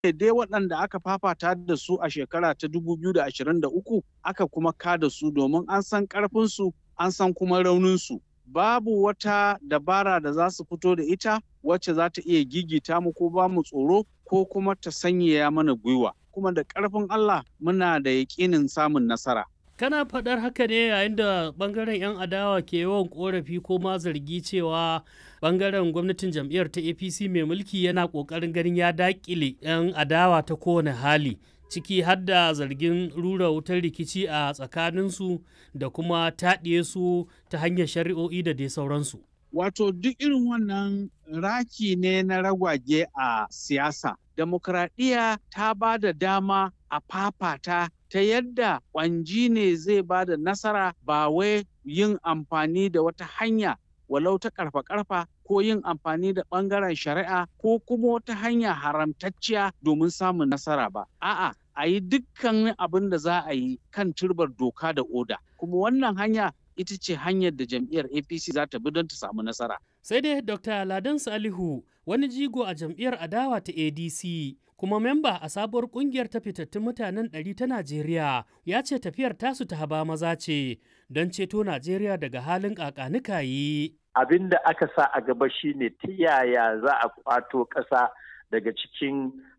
dai waɗanda aka fafata da su a shekara ta 2023 aka kuma kada su domin an san ƙarfinsu an san kuma rauninsu. Babu wata dabara da za su fito da ita wacce za ta iya gigita mu ko ba mu tsoro ko kuma ta sanyaya mana gwiwa. Kuma da ƙarfin Allah muna da yaƙinin samun nasara. Kana faɗar haka ne yayin da ɓangaren 'yan adawa ke yawan ƙorafi ko ma zargi cewa ɓangaren gwamnatin jam'iyyar ta APC mai mulki yana ƙoƙarin ganin ya daƙile 'yan adawa ta kowane hali. ciki har da zargin rura wutar rikici a tsakaninsu da kuma taɗiye su ta hanyar shari'o'i da dai sauransu. Wato duk irin wannan raki ne na ragwage a siyasa. Demokradiyya ta ba da dama a fafata ta yadda ƙwanji ne zai ba da nasara ba wai yin amfani da wata hanya walau ta karfa-karfa ko yin amfani da ɓangaren shari'a ko kuma wata hanya haramtacciya domin samun nasara ba. A'a, a yi dukkan abin da za a yi kan turbar doka da oda. Kuma wannan hanya ita ce hanyar da jam'iyyar APC za ta bi don ta samu nasara. Sai dai Dr. Ladan Salihu wani jigo a jam'iyyar adawa ta ADC kuma memba a sabuwar kungiyar ta fitattun mutanen ɗari ta Najeriya ya ce tafiyar tasu ta haba maza ce don ceto Najeriya daga halin ƙaƙanikayi. Abin da aka sa a gaba shine ta yaya za a kwato ƙasa daga cikin